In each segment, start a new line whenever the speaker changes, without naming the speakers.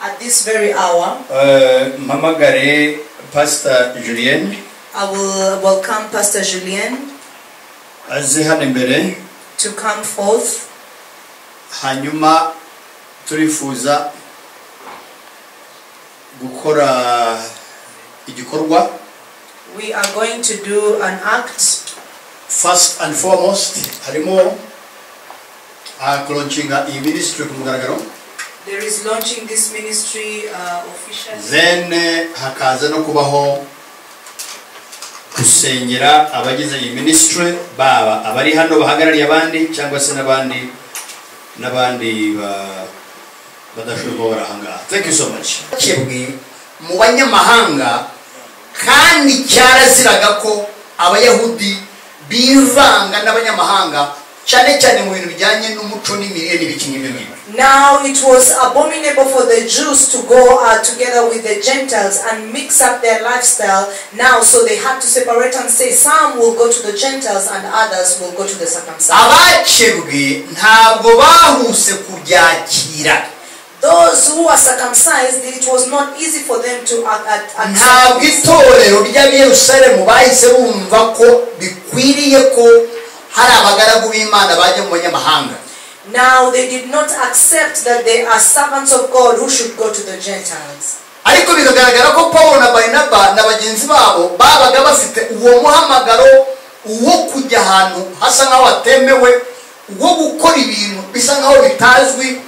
At this very hour,
Eh, mpamagare pasita julienne
I will welcome Pastor Julien
aze hano imbere
to come forth.
hanyuma turifuza gukora igikorwa
We are going to do an act.
first and foremost harimo ah, kuroncinga iyi minisitiri ku mugaragaro
There is launching this ministry uh, officially.
then eh, hakaza no kubaho gusengera abagize iyi minisitiri baba abari hano bahagarariye abandi cyangwa se n'abandi n'abandi ba- badashoboye kuba bari ahangaha thank you so much
cyebwe mu banyamahanga kandi cyaraziraga ko abayahudi bivanga n'abanyamahanga cyane cyane mu bintu bijyanye n'umuco n'imirire n'ibiki n'ibyo ngibyo
Now it was abominable for the Jews to go uh, together with the Gentiles and mix up their lifestyle now, so they had to separate and say some will go to the Gentiles and others will go to the circumcised.
abacebwe ntabwo bahuse kubyakira
Those who are circumcised, it was not easy for them to uh, uh, accept.
ntabwo
this.
itorero ry'abiyerusalemu bahise bumva ko bikwiriye ko hari abagaragu b'imana bajya mu banyamahanga
Now they did not accept that they are servants of God who should go to the Gentiles.
ariko bikagaragara ko paul na barinaba na bagenzi babo babaga bafite uwo muhamagaro wo kujya ahantu hasa nk'aho hatemewe wo gukora ibintu bisa nk'aho bitazwi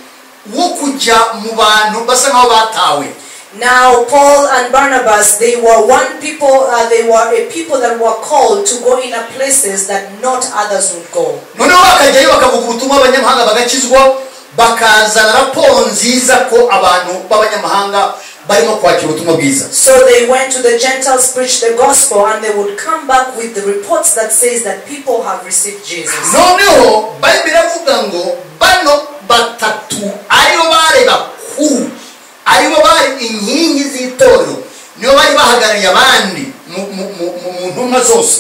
wo kujya mu bantu basa nk'aho batawe
Now Paul and Barnabas, they were one people, uh, they were a people that were called to go in a places that not others would go.
noneho bakajyayo bakavuga ubutumwa abanyamahanga bagakizwa bakazana raporo nziza ko abantu b'abanyamahanga barimo kwakira ubutumwa bwiza
So they went to the Gentiles, preached the gospel, and they would come back with the reports that says that people have received Jesus.
noneho bayibiri iravuga ngo bano batatu aribo bari bakuru aribo bari inkingi z'itorero nibo bari bahagarariye abandi mu- mu- mu mu- mu ntumwa zose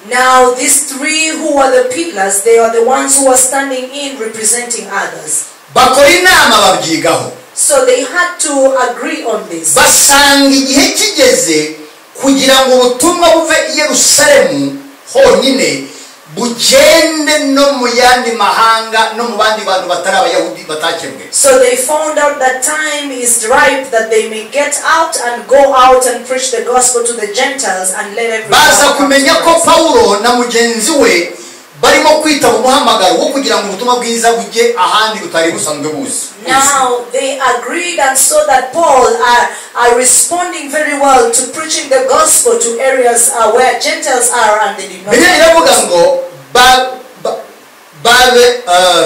Now these three who were the pillars, they are the ones who are standing in representing others.
bakora inama babyigaho
So they had to agree on this.
basanga igihe kigeze kugira ngo ubutumwa buve i yerusalemu honyine bugende no mu yandi mahanga no mu bandi bantu batari abayahudi batakebwe
So they found out that time is ripe that they may get out and go out and preach the gospel to the Gentiles and let everyone.
baza
come to
kumenya ko
Christ.
pawulo na mugenzi we barimo kwita mu muhamagaro wo kugira ngo ubutumwa bwiza bujye ahandi butari busanzwe buzi
Now they agreed and saw that Paul are, are responding very well to preaching the gospel to areas uh, where Gentiles are and they did not.
bibiliya iravuga ngo ba- ba- babe, eh,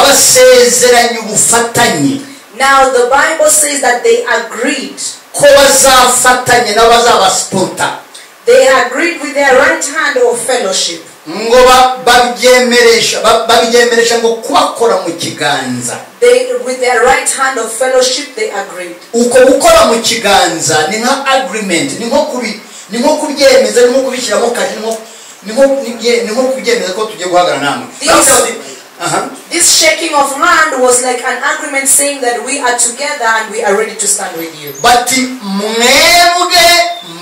babasezeranye ubufatanye
Now the Bible says that they agreed.
ko bazafatanye n'abazabasipota
They agreed with their right hand of fellowship.
ngo ba- babyemeresha ba- babyemeresha ngo kubakora mu kiganza
They with their right hand of fellowship they agreed.
uko gukora mu kiganza ni nka agreement ni nko kubi ni nko kubyemeza ni nko kubishyiramo kaje ni nko ni nko kubye- ni nko kubyemeza ko tugiye guhagarara namwe
Yes.
Baravuga bati, aha
This shaking of hand was like an agreement saying that we are together and we are ready to stand with you.
bati mwebwe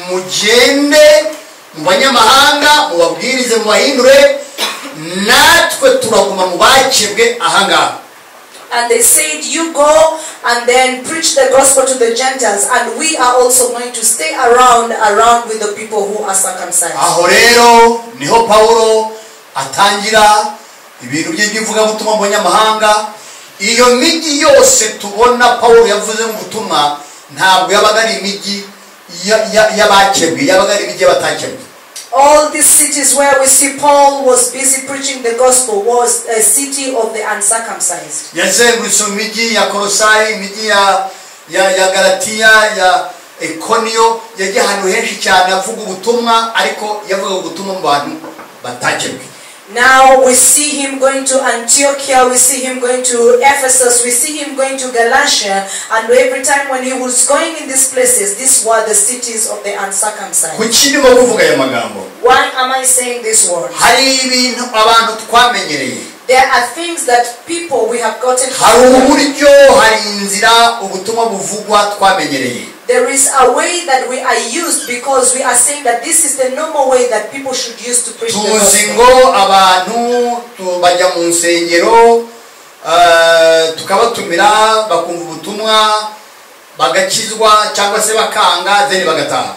mugende mu banyamahanga mubabwirize mubahindure natwe turaguma mu bakebwe ahangaha
And they said, You go and then preach the gospel to the Gentiles, and we are also going to stay around around with the people who are circumcised.
aho rero niho pawulo atangira ibintu bye by'ivugabutumwa mu banyamahanga iyo migi yose tubona pawulo yavuze mu butumwa ntabwo yabaga ari imigi ya- ya- y'abakebwe yabaga ari imigi y'abatakebwe
All these cities where we see Paul was busy preaching the gospel was a city of the uncircumcised.
yazengurutse mu migi ya korosayi imigi ya ya ya galatiya ya ekoniyo yagiye ahantu henshi cyane avuga ubutumwa ariko yavuga ubutumwa mu bantu batakebwe
Now we see him going to Antiochia, we see him going to Ephesus, we see him going to Galatia, and every time when he was going in these places, these were the cities of the uncircumcised.
kuki ndimo kuvuga aya magambo
Why am I saying these words?
hari ibintu abantu twamenyereye
There are things that people we have gotten
hari
from.
uburyo hari inzira ubutumwa buvugwa twamenyereye
There is a way that we are used because we are saying that this is the normal way that people should use to preach the
tuzi
gospel.
ngo abantu tu- bajya mu nsengero eh, tukabatumira bakumva ubutumwa bagakizwa cyangwa se bakanga then bagataha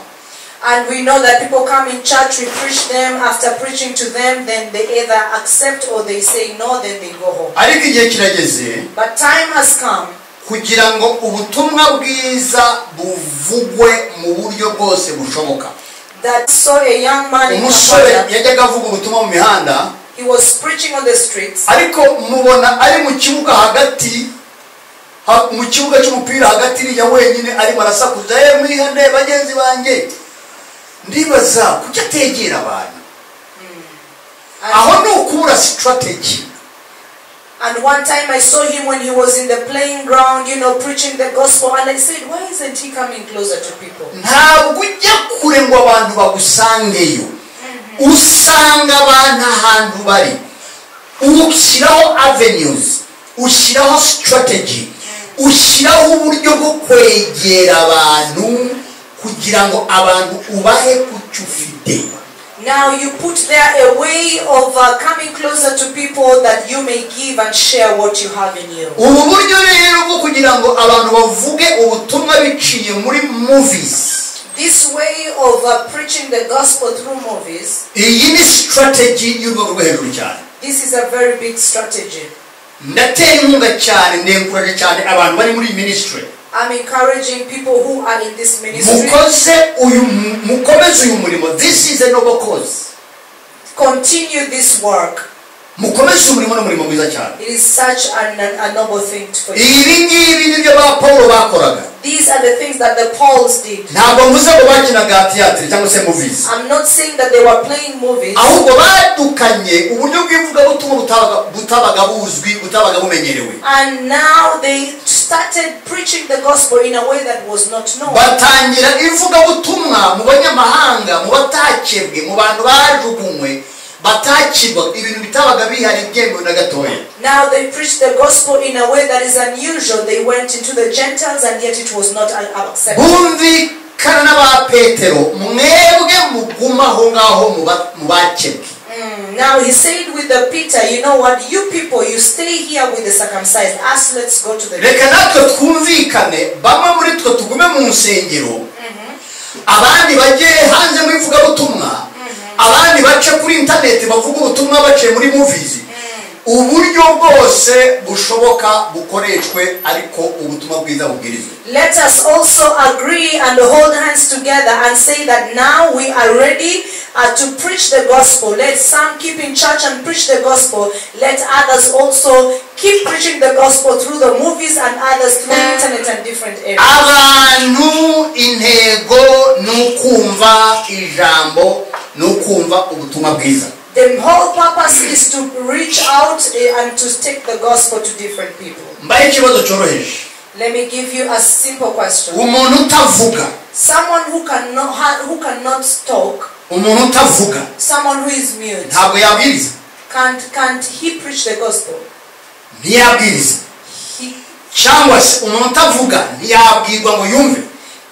And we know that people come in church, we preach them, after preaching to them, then they either accept or they say no, then they go home.
ariko igihe kirageze
But time has come
kugira ngo ubutumwa bwiza buvugwe mu buryo bwose bushoboka
that saw a young man in
umusore
Kampala.
yajyaga avuga ubutumwa mu mihanda
He was preaching on the streets,
ariko mubona ari mu kibuga hagati ha- mu kibuga cy'umupira hagati iriya wenyine arimo arasakuza ye mwihane bagenzi banjye ndibaza kuki ategera abantu aho
and,
ni ukubura sitarateji
and one time I saw him when he was in the playing ground, you know, preaching the gospel, and I said, why isn't he coming closer to people?
ntabwo ujya kure ngo abantu bagusangeyo usanga abantu ahantu bari ushyiraho avenues ushyiraho strategy ushyiraho uburyo bwo kwegera abantu kugira ngo abantu ubahe ku cyo ufite
Now you put there a way of uh, coming closer to people that you may give and share what you have in you.
ubu buryo rero bwo kugira ngo abantu bavuge ubutumwa biciye muri movies
This way of uh, preaching the gospel through movies,
iyi ni strategy y'urwego rwo hejuru cyane
this is a very big strategy.
ndatera inkunga cyane ndenguraje cyane abantu bari muri iyi minisitiri
I'm encouraging people who are in this ministry
mukoze uyu mukomeze uyu murimo this is a noble cause
continue this work.
mukomeze umurimo n'umurimo mwiza cyane
It is such an, an- a noble thing to for you.
ibi ngibi nibyo ba paul bakoraga
These are the things that the Pauls did.
ntabwo mvuze ngo bakinaga tiyatire cyangwa se movies
I'm not saying that they were playing movies,
ahubwo badukanye uburyo bw'ivugabutumwa butabaga- butabaga buzwi butabaga bumenyerewe
and now they started preaching the gospel in a way that was not known.
batangira ivugabutumwa mu banyamahanga mu batakebwe mu bantu bajugunywe batakirwa ibintu bitabaga bihari byemewe na gatoya
Now they preached the gospel in a way that is unusual. They went into the Gentiles and yet it was not a- accepted.
bumvikana n'aba petero mwebwe muguma aho ngaho muba- mubakebwe
Mm, Now he said with the Peter, you know what, you people, you stay here with the circumcised. Us, let's go to the
reka natwe twumvikane bamwe muri twe tugume mu nsengero abandi bajye hanze mu ivugabutumwa abandi bace kuri interineti bavuga ubutumwa baciye muri muvizi uburyo bwose bushoboka bukoreshwe ariko ubutumwa bwiza bubwirizwe
Let us also agree and hold hands together and say that now we are ready uh, to preach the gospel. Let some keep in church and preach the gospel. Let others also keep preaching the gospel through the movies and others through internet and different areas.
abantu intego ni ukumva ijambo ni ukumva ubutumwa bwiza
The whole purpose is to reach out eh, and to take the gospel to different people.
mbaye ikibazo cyoroheje
Let me give you a simple question.
umuntu utavuga
Someone who cannot ha- who cannot talk,
umuntu utavuga
someone who is mute,
ntabwo yabwiriza
can't can't he preach the gospel?
ntiyabwiriza
He,
cyangwa se umuntu utavuga ntiyabwirwa ngo yumve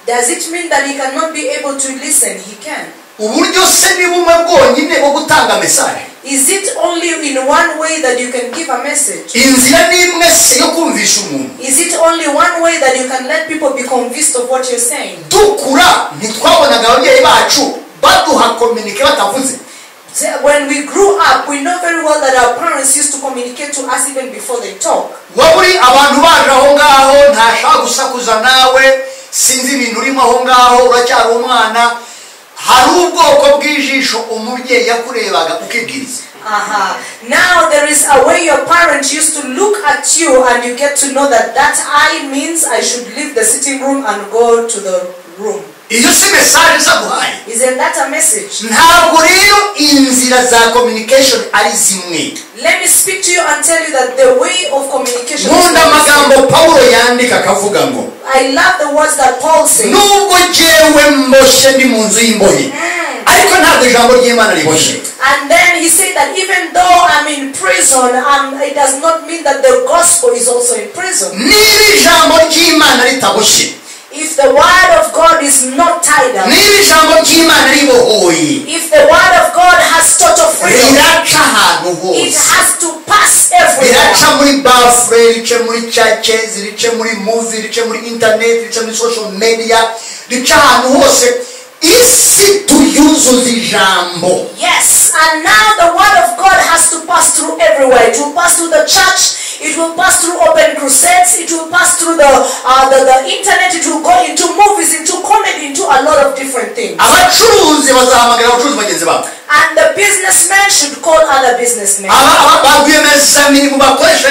does it mean that he cannot be able to listen? He can.
uburyo se ni bumwe bwonyine bwo gutanga mesaje
Is it only in one way that you can give a message?
inzira ni imwe si yo kumvisha umuntu
Is it only one way that you can let people be convinced of what you're saying?
dukura ntitwabonaga ababyeyi bacu baduha kominike batavuze
So When we grew up, we know very well that our parents used to communicate to us even before they talk.
waba uri abantu baje aho ngaho ntashaka gusakuza nawe sinzi ibintu urimo aho ngaho uracyari umwana hari ubwoko bw'ijisho umubyeyi yakurebaga ukibwiriza
Aha. Now there is a way your parents used to look at you and you get to know that that I means I should leave the sitting room and go to the room.
iyo si mesaje zaguhaye
Isn't that a message?
ntabwo rero inzira za communication ari zimwe
Let me speak to you and tell you that the way of communication. is not
nkunda
the same.
amagambo pawulo yandika akavuga ngo
I love the words that Paul says.
nubwo jyewe mboshe ndi mu nzu y'imbohe ariko ntabwo ijambo ry'imana riboshye
And then he said that even though I'm in prison, um, it does not mean that the gospel is also in prison.
niba ijambo ry'imana ritaboshye
If the word of God is not tied up,
niba ijambo ry'imana ribohoye
if the word of God has total freedom,
riraca ahantu
it
hose
has to pass
riraca
everywhere.
muri bafure rice muri cace rice muri muvi rice muri interineti rice muri social media rica ahantu hose isi tuyuzuza ijambo
Yes, and now the word of God has to pass through everywhere. It will pass through the church. It will pass through open crusades. It will pass through the, uh, the the internet. It will go into movies, into comedy, into a lot of different things.
abacuruzi bazahamagara abacuruzi bagenzi babo
And the businessmen should call other businessmen.
aba aba- ba rwiyemezamirimo bakoresha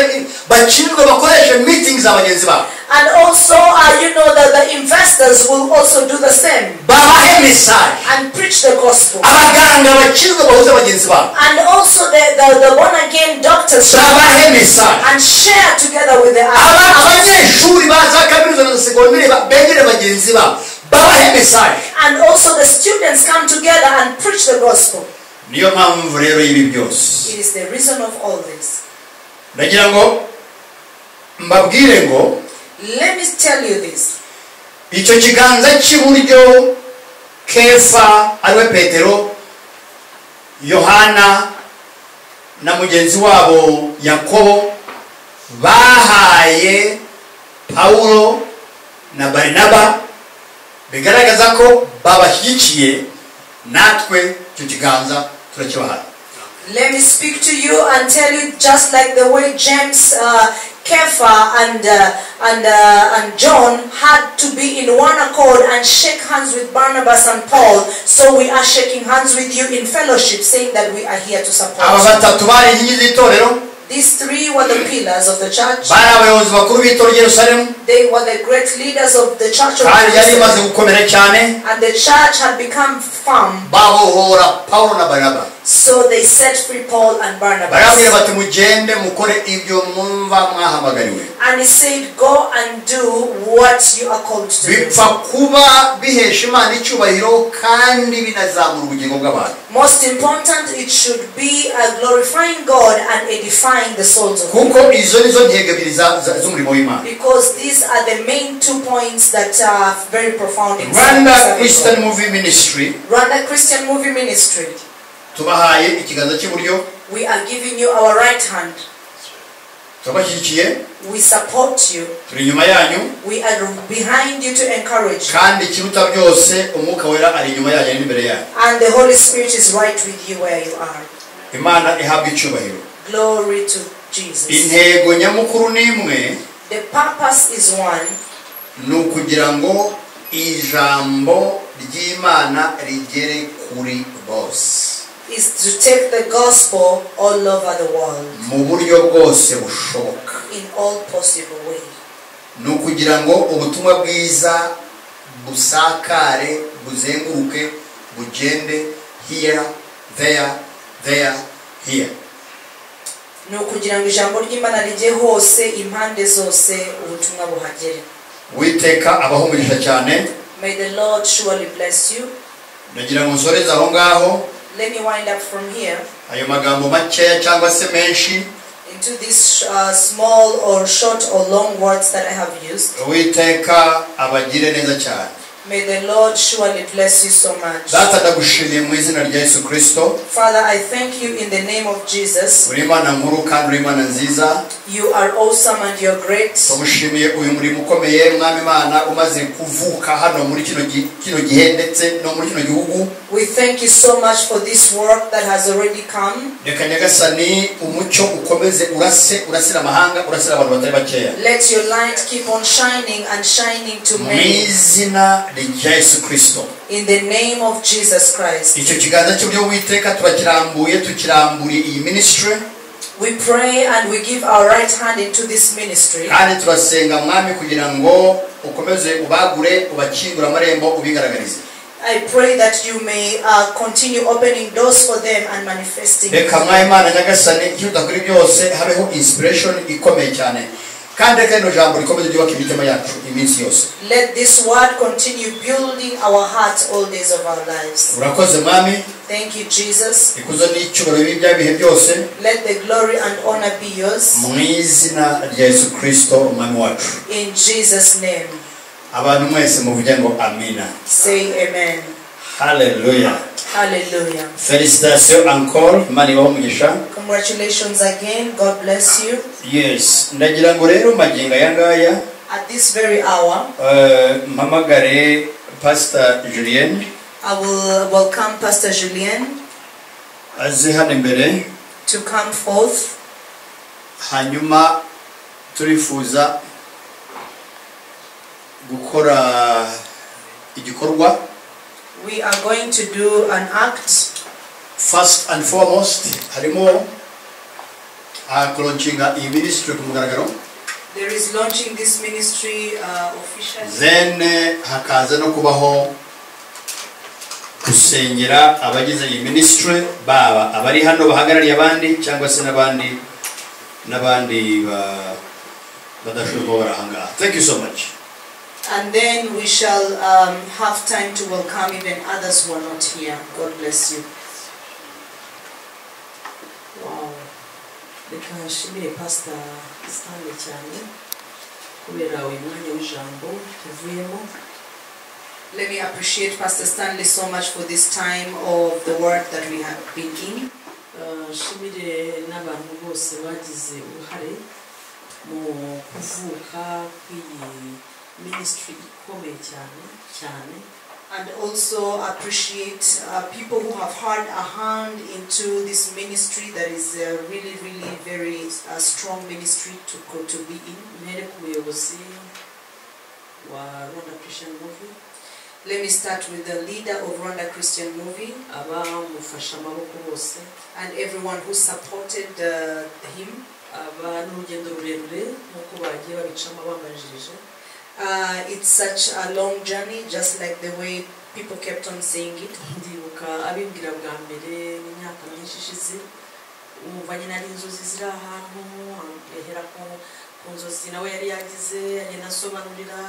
bakinirwa bakoresha meetings za bagenzi babo
And also, uh, you know that the investors will also do the same
babahe mesaje
and preach the gospel.
abaganga bakinirwa bahuze bagenzi babo
And also, the, the, the born again doctors should
babahe mesaje
and share together with the
aba
others.
abanyeshuri ba za kaminuza na segonderi ba- begere bagenzi babo babahe mesaje
And also, the students come together and preach the gospel.
niyo mpamvu rero y'ibi byose
It is the reason of all this.
ndagira ngo
mbabwire ngo
Let me tell you this.
icyo kiganza cy'iburyo kefa ariwe petero yohana na mugenzi wabo yakobo bahaye pawulo na barinaba bigaragaza ko babashyigikiye natwe icyo kiganza turakibahaye
Let me speak to you and tell you just like the way James, uh, Kepha, and uh, and uh, and John had to be in one accord and shake hands with Barnabas and Paul. So we are shaking hands with you in fellowship, saying that we are here to support.
aba
you.
batatu bari inkingi z'itorero
These three were the pillars of the church.
bari abayobozi bakuru b'itorero Yerusalemu
They were the great leaders of the church of
kandi yari imaze
Jerusalem.
gukomera cyane
And the church had become firm.
babohora pawulo na barinaba
So they set free Paul and Barnabas.
barabwira bati mugende mukore ibyo mwumva mwahamagariwe
And he said, Go and do what you are called to do.
bipfa kuba bihesha imana icyubahiro kandi binazamura ubugingo bw'abantu
Most important, it should be uh, glorifying God and edifying the souls of
kuko izo nizo ntego ebyiri za- za- z'umurimo w'imana
Because these are the main two points that are very profound in
rwanda
service of
christian
God.
movie ministry
Rwanda Christian Movie Ministry.
tubahaye ikiganza cy'iburyo
We are giving you our right hand.
turabashyigikiye
We support you.
turi inyuma yanyu
We are behind you to encourage you.
kandi ikiruta byose umwuka wera ari inyuma yanyu n'imbere yanyu
And the Holy Spirit is right with you where you are.
imana ihabwa icyubahiro
Glory to Jesus.
intego nyamukuru ni imwe
The purpose is one.
ni ukugira ngo ijambo ry'imana rigere kuri bose
is to take the gospel all over the world
mu buryo bwose bushoboka
in all possible ways.
ni ukugira ngo ubutumwa bwiza busakare buzenguruke bugende here there there here
ni ukugira ngo ijambo ry'imana rijye hose impande zose ubutumwa buhagere
witeka abahumurisha cyane
may the lord surely bless you
ndagira ngo nsoreze aho ngaho
let me wind up from here
ayo magambo makeya cyangwa se menshi
into these uh, small or short or long words that i have used
witeka abagire neza cyane
may the lord surely bless you so much
data ndagushimiye mu izina rya yesu kirisito
father i thank you in the name of jesus
uri imana nkuru kandi uri imana nziza
you are awesome and you're great
tumushimiye uyu murimo ukomeye mwami imana umaze kuvuka hano muri kino gi- kino gihe ndetse no muri kino gihugu
we thank you so much for this work that has already come
reka nyagasani umucyo ukomeze urase urasira amahanga urasira abantu batari bakeya
Let your light keep on shining and shining to
mu
many.
izina rya yesu kirisito
In the name of Jesus Christ,
icyo kiganza cy'uburyo witeka turakirambuye tukiramburiye iyi minisitiri
we pray and we give our right hand into this ministry.
kandi turasenga mwami kugira ngo ukomeze ubagure ubakingura amarembo ubigaragarize
I pray that you may uh, continue opening doors for them and manifesting.
reka mwahe imana nyagasani ikiruta kuri byose habeho inspiration ikomeye cyane kandi reka rino jambo rikomeze ryubaka imitima yacu iminsi yose
Let this word continue building our hearts all days of our lives.
urakoze mwami
Thank you, Jesus.
ikuzo n'icyubahiro bibya bihe byose
Let the glory and honor be yours.
mu izina rya yesu kirisito umwami wacu
In Jesus' name,
abantu mwese muvuge ngo amina
say amen.
haleluya
Hallelujah.
felicitasiyo ankol imana ibaho umugisha
Congratulations again. God bless you.
yes ndagira ngo rero magingo aya ngaya
At this very hour,
eh, mpamagare pasita julienne
I will welcome Pastor Julien
aze hano imbere
to come forth.
hanyuma turifuza gukora igikorwa
We are going to do an act.
first and foremost harimo kuroncinga iyi minisitiri ku mugaragaro
There is launching this ministry uh, officially.
then eh, hakaza no kubaho gusengera abagize iyi minisitiri baba abari hano bahagarariye abandi cyangwa se n'abandi n'abandi ba- badashobora kuba bari aha ngaha thank you so much
And then we shall um, have time to welcome even others who are not here. God bless you. Wow.
reka nshimire pasita Stanley cyane kubera uyu mwanya w'ijambo tuvuyemo
Let me appreciate Pastor Stanley so much for this time of the work that we have been in.
Eh, nshimire n'abantu bose bagize uruhare mu kuvuka kw'iyi minisitiri ikomeye cyane cyane
And also appreciate uh, people who have had a hand into this ministry that is uh, really, really very uh, strong ministry to, go to be in.
mpere ku buyobozi wa rwanda christian movie
Let me start with the leader of Rwanda Christian Movie
abamufashe amaboko bose
and everyone who supported uh, him.
aba n'urugendo rurerure nk'uko bagiye babicamo babanjirije
Uh, it's such a long journey, just like the way people kept on saying it.
ndibuka abimbwira bwa mbere imyaka myinshi ishize umva nyine ari inzozi ziri ahantu ahera ku ku nzozi nawe yari yagize agenda asobanurira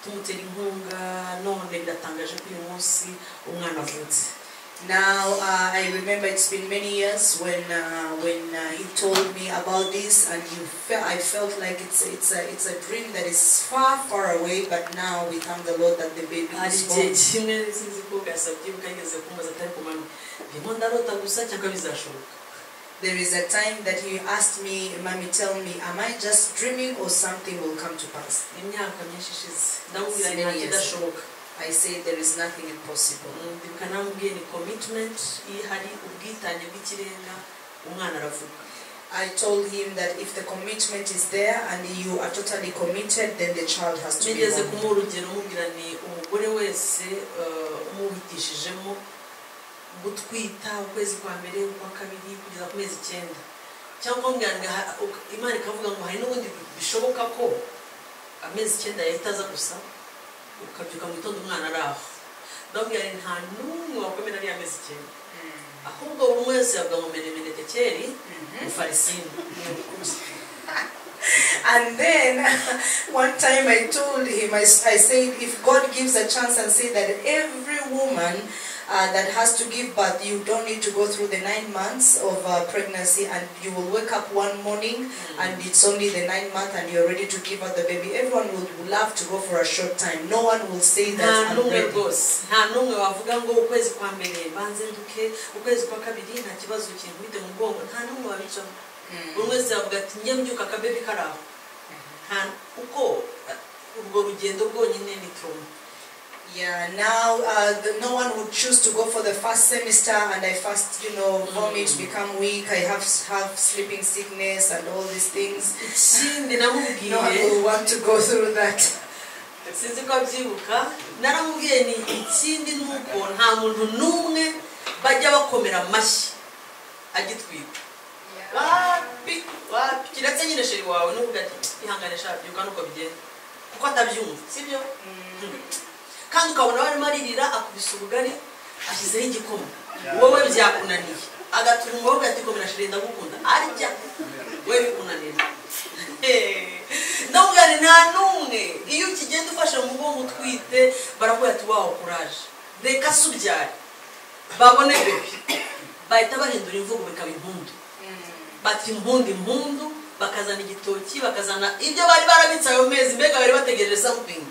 tumutera inkunga none biratangaje ko uyu munsi umwana avutse
Now uh, I remember it's been many years when uh, when uh, he told me about this, and you fe- I felt like it's it's a it's a dream that is far far away. But now we thank the Lord that the baby
hari
is
igihe
born.
kimwe sinzi ko gasabye bukageze kumbaza atari ku manywa ndimo ndarota gusa cyangwa bizashoboka
There is a time that he asked me, "Mommy, tell me, am I just dreaming or something will come to pass?"
imyaka myinshi ishize ndamubwira ni nta kidashoboka
I said, "There is nothing impossible."
ndibuka namubwiye ni commitment iyo hari ubwitange bw'ikirenga umwana aravuga
I told him that if the commitment is there and you are totally committed, then the child has to be
bigeze
born.
kumuha urugero mubwira ni umugore wese eh, umuhitishijemo gutwita ukwezi kwa mbere ukwa kabiri kugeza ku mezi icyenda cyangwa mbwira ngo aha- uka- imana ikavuga ngo hari n'ubundi bishoboka ko amezi icyenda yahita aza gusa ukabyuka mu gitondo umwana ari aho ndamubwira ni nta n'umwe wakomera ariya mezi icyenda ahubwo buri wese yavuga ngo menemenetekeri mufarisini
And then one time I told him, I, s- I said, if God gives a chance and say that every woman uh, that has to give birth, you don't need to go through the nine months of uh, pregnancy and you will wake up one morning and it's only the nine month and you're ready to give out the baby, everyone would, would love to go for a short time. No one will say
nta
that I'm
n'umwe
ready.
rwose nta n'umwe wavuga ngo ukwezi kwa mbere mbanze nduke ukwezi kwa kabiri nta kibazo kinkubite mu bwongo nta n'umwe wabicaho buri wese yavuga ati njye mbyuka akabebi kari aho nta uko uh, urwo rugendo rwonyine ni turuma
Yeah, now uh, the, no one would choose to go for the first semester, and I first, you know, vomit, become weak. I have have sleeping sickness and all these things.
ikindi
No one
namubwiye
will want to go through that.
sinzi ko abyibuka naramubwiye ni ikindi ni uko nta muntu n'umwe bajya bakomera amashyi agitwika wapi wapi kiretse nyine sheri wawe n'uvuga ati ihangane shaka byuka nuko bigenda kuko atabyumva sibyo kandi ukabona warimo aririra akubise ubugari ashyizeho igikoma wowe byakunaniye agatuma umukobwa ati komera shiri ndagukunda arya we bikunanira ndamubwira nti nta n'umwe iyo ukigenda ufashe mu mugongo utwite barakubwira ati wawo kuraje reka se ubyare babone bebi bahita bahindura imvugo bikaba impundu bati impundu impundu bakazana igitoki bakazana ibyo bari barabitse ayo mezi mbega bari bategereje something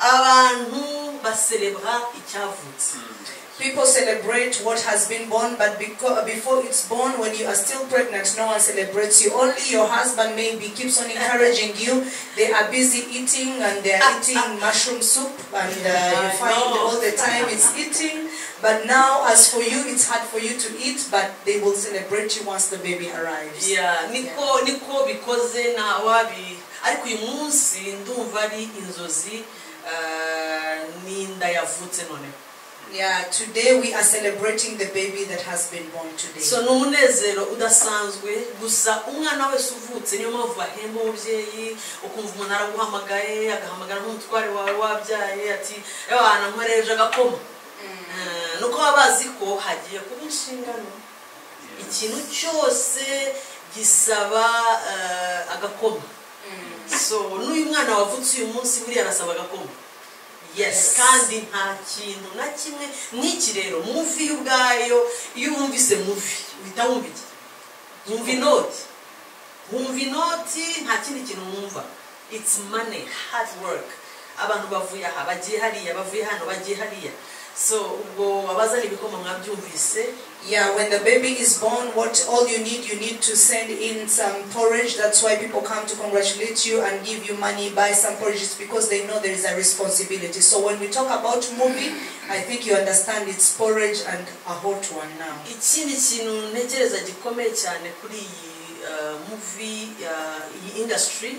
abantu baserebwa icyavutse
People celebrate what has been born, but beco- before it's born, when you are still pregnant, no one celebrates you. Only your husband maybe keeps on encouraging you. They are busy eating and they are eating mushroom soup, and uh, you find all the time it's eating. But now, as for you, it's hard for you to eat, but they will celebrate you once the baby arrives.
Yeah, niko niko bikoze ntawabi ariko uyu munsi ndumva ari inzozi ah, n'inda yavutse noneho
Yeah, today we are celebrating the baby that has been born today.
so ni umunezero udasanzwe gusa umwana wese uvutse niyo mpamvu bahemba umubyeyi ukumva umuntu araguhamagaye agahamagara nk'umutware wawe wabyaye ati "Ewana, nkoreje agakoma Ah, nuko baba bazi ko hagiye kuba inshingano ikintu cyose gisaba ah, agakoma so n'uyu mwana wavutse uyu munsi buriya arasaba agakoma yes kandi nta kintu na kimwe n'iki rero muvi yo ubwayo iyo wumvise muvi uhita wumva iki wumva inoti wumva inoti nta kindi kintu wumva it's money hard work abantu bavuye aha bagiye hariya bavuye hano bagiye hariya so ubwo abazana ibikoma mwabyumvise
Yeah, when the baby is born, what all you need, you need to send in some porridge. That's why people come to congratulate you and give you money, buy some porridge. It's because they know there is a responsibility. So when we talk about movie, I think you understand it's porridge and a hot one now.
ikindi kintu ntekereza gikomeye cyane kuri iyi uh, movie uh, iyi industry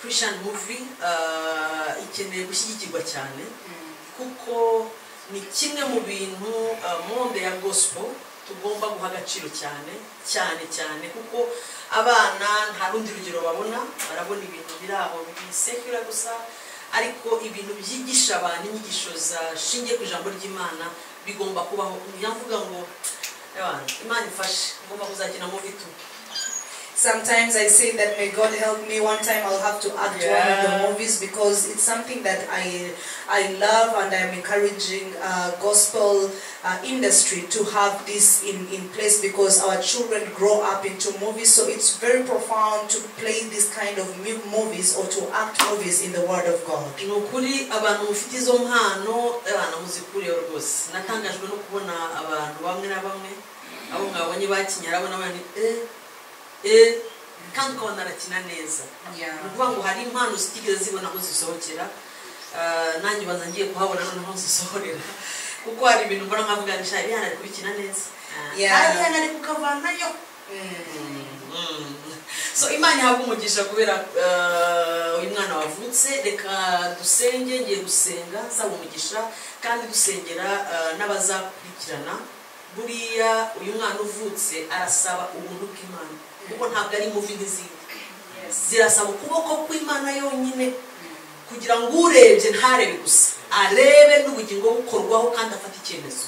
christian movie uh, ikeneye gushyigikirwa cyane kuko ni kimwe mu bintu uh, monde ya gospel tugomba guha agaciro cyane cyane cyane kuko abana nta rundi rugero babona barabona ibintu biri aho bisekura gusa ariko ibintu byigisha abantu inyigisho za shingiye ku ijambo ry'imana bigomba kubaho njya mvuga ngo "Ebana, imana ifashe ngomba kuzakina mu bitu
Sometimes I say that may God help me. One time I'll have to act one of
Yeah.
the movies because it's something that I I love and I'm encouraging uh, gospel uh, industry to have this in, in place because our children grow up into movies. So it's very profound to play this kind of mu- movies or to act movies in the Word of God.
ni ukuri abantu mufite izo mpano abana muzikuriyeho rwose natangajwe no kubona abantu bamwe na bamwe abo mwabonye bakinyara abo nabandi eh eh kandi ukabona arakina neza
Yeah.
ni ukuvuga ngo hari impano zitigeze zibona aho zisohokera Ah, nanjye ubanza ngiye kuhabona noneho zisohorera kuko hari ibintu mbona nkavuga ngo nshya iriya ari kubikina neza Ah,
Yeah.
kandi iriya ari kukavanayo so imana ihabwa umugisha kubera eh, uyu mwana wavutse reka dusenge ngiye gusenga nsaba umugisha kandi dusengera eh, n'abazakurikirana buriya uyu mwana uvutse arasaba ubuntu bw'imana kuko ntabwo ari muvi n'izindi zirasaba ukuboko kw'imana yonyine kugira ngo urebye ntarebe gusa arebe n'ubugingo bukorwaho kandi afate icyemezo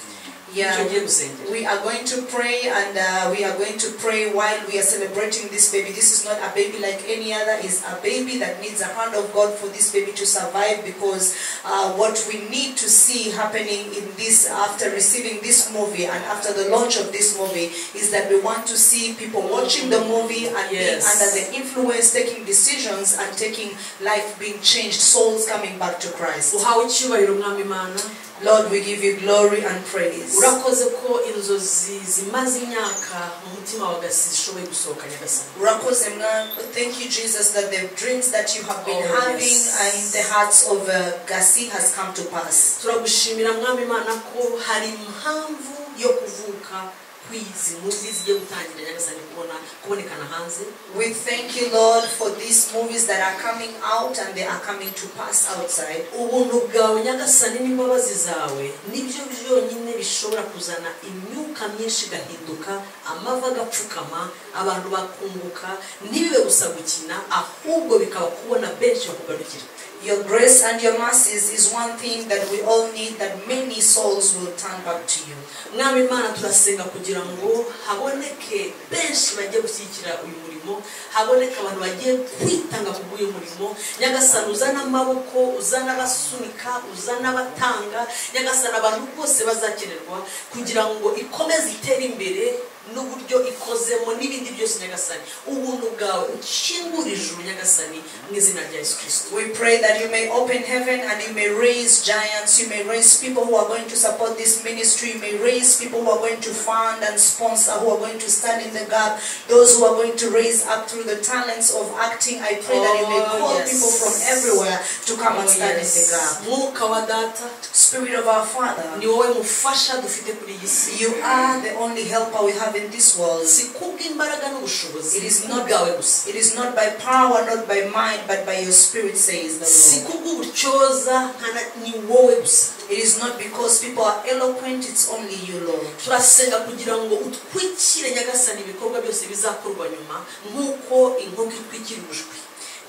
Yeah.
icyo ngiye gusengera
We are going to pray and uh, we are going to pray while we are celebrating this baby. This is not a baby like any other. It's a baby that needs a hand of God for this baby to survive because uh, what we need to see happening in this, after receiving this movie and after the launch of this movie, is that we want to see people watching the movie and being
Yes.
under the influence, taking decisions and taking life being changed, souls coming back to Christ.
uhawe icyubahiro mwami imana
Lord, we give you glory and praise.
urakoze ko inzozi zimaze imyaka mu mutima wa gasi zishoboye gusohoka nyagasani
Urakoze mwa- Thank you, Jesus, that the dreams that you have been
Oh,
having
yes.
and in the hearts of uh, Gasi has come to pass.
turagushimira mwami imana ko hari impamvu yo kuvuka kw'izi muzi zigiye gutangira nyagasani kubona kubonekana hanze
We thank you, Lord, for these movies that are coming out and they are coming to pass outside.
ubuntu bwawe nyagasani n'imbabazi zawe nibyo byonyine bishobora kuzana imyuka myinshi igahinduka amavi agapfukama abantu bakunguka ntibibe gusa gukina ahubwo bikaba kubona benshi bakugarukira
Your grace and your mercies is one thing that we all need that many souls will turn back to you.
mwami imana turasenga kugira ngo haboneke benshi bagiye gushyigikira uyu murimo haboneke abantu bagiye kwitanga ku bw'uyu murimo nyagasani uzana amaboko uzana abasunika uzana abatanga nyagasani abantu bose bazakenerwa kugira ngo ikomeze itere imbere n'uburyo ikozemo n'ibindi byose nyagasani ubuntu bwawe ukingurije ijuru nyagasani mu izina rya yesu kirisito
We pray that you may open heaven and you may raise giants, you may raise people who are going to support this ministry, you may raise people who are going to fund and sponsor, who are going to stand in the gap, those who are going to raise up through the talents of acting. I pray that you may
Oh,
call
yes.
people from everywhere to come and stand in the gap.
mwuka wa data
Spirit of our Father,
ni wowe mufasha dufite kuri iyi si
you are the only helper we have in this world.
si kubw'imbaraga n'ubushobozi
It is
ni
not-
bwawe gusa
It is not by power, not by might, but by your spirit, says
si
the Lord.
kubw'uburyoza nta na- ni wowe gusa
It is not because people are eloquent, it's only you, Lord.
turasenga kugira ngo utwikire nyagasani ibikorwa byose bizakorwa nyuma nk'uko inkoko itwikira ubushwi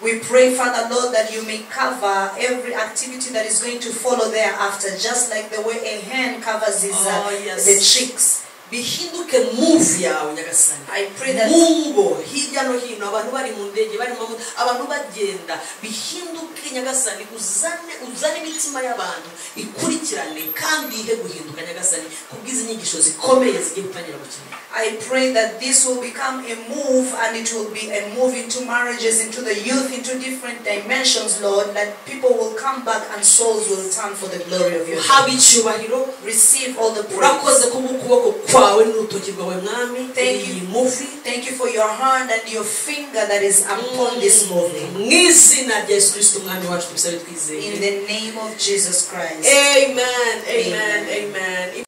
We pray, Father Lord, that you may cover every activity that is going to follow thereafter, just like the way a hen covers his, uh,
Oh, yes.
the chicks.
bihinduke muvi yawe nyagasani
I pray that-
mu ngo hirya no hino abantu bari mu ndege bari mu abantu bagenda bihinduke nyagasani uzane uzane imitima y'abantu ikurikirane kandi ihe guhinduka nyagasani kubw'izi nyigisho zikomeye zigiye gutangira gukenera
I pray that this will become a move and it will be a move into marriages, into the youth, into different dimensions, Lord, that people will come back and souls will turn for the glory of your name.
haba icyubahiro
Receive all the praise.
urakoze kubw'ukuboko kwawe n'urutoki rwawe mwami
Thank you.
iyi muvi
Thank you for your hand and your finger that is upon this movie.
mu izina rya yesu kirisito umwami wacu tubisabe twizeye
In the name of Jesus Christ.
amen amen
Amen.
amen